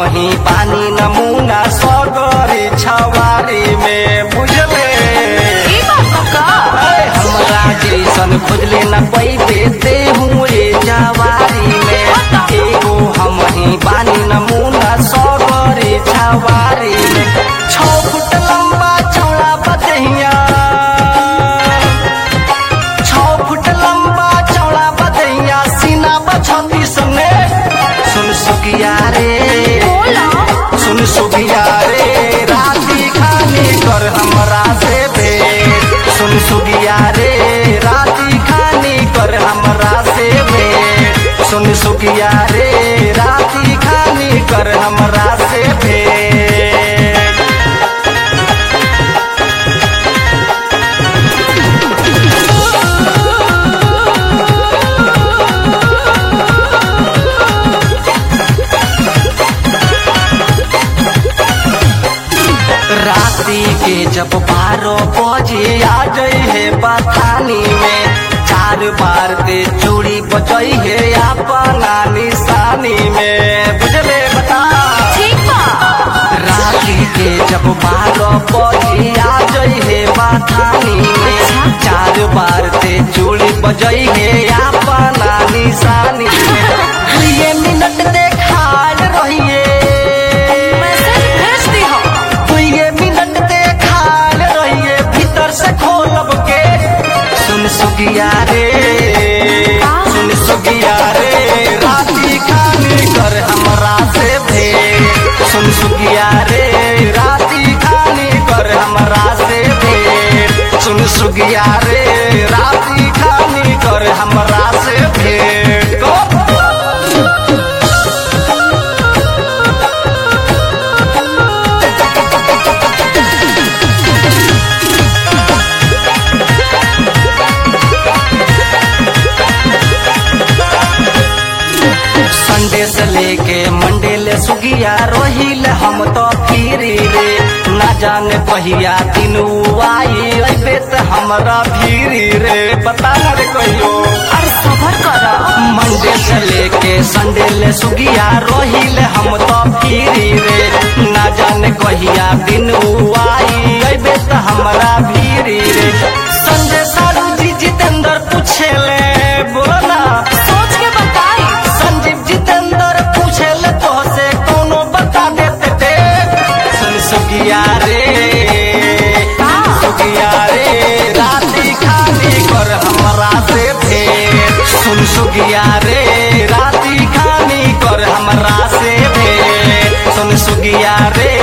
ही पानी नमूना सगरी छवारी में बुझले ई बात का अरे हमरा जैसन खुजले न पैबे देहू रे जवारी में एगो हम ही पानी नमूना सगरी छवारी में छौ फुट लंबा चौड़ा बदहिया छौ फुट लंबा चौड़ा बदहिया सीना बछती सने सुन सुगिया रे बोला सुन सुगिया रे राती खानी कर हमरा से भेंट सुन सुगिया रे राती खानी कर हमरा से भेंट सुन सुगिया रे राती खानी कर हमरा से भेंट राती के जब बारह बजे आ जाई है बथानी में चार बार ते चूड़ी बजई है अपना निशानी में बुझले बता ठीक बा राती के जब बारह बजे आ जाई है बथानी में चार बार ते चूड़ी बजई है अपना निशानी में ये मिनट देखाल रहिए मैसेज भेज दी हो दुइये मिनट देखाल रहिए भीतर से खोलब के सुन सुगिया रे सुन सुगिया रे राती खानी कर हमरा से भेंट सुन सुगिया रे राती खानी कर हमरा से भेंट सुन सुगिया रे राती खानी कर हमरा से भेंट को संडे से लेके मंडे ले सुगिया रोहिल हम तो फिरी रे ना जाने पहिया दिन उ आई अबे त हमरा भीरी रे पता न रे कहियो अरे सबर कर मंडे से लेके संडे ले सुगिया रोहिल हम तो फिरी रे ना जाने कहिया दिन उ आई अबे त हमरा भीरी रे संजय सारू जी जितेंद्र पूछे ले बोला सोच के बताई संजीव जितेंद्र पूछे ले तो से कोनो बता देते थे सुन सुगिया रे सुगिया रे राती खाली कर हमरा से भेंट सुन सुगिया रे राती खानी कर हमरा से भेंट सुन सुगिया रे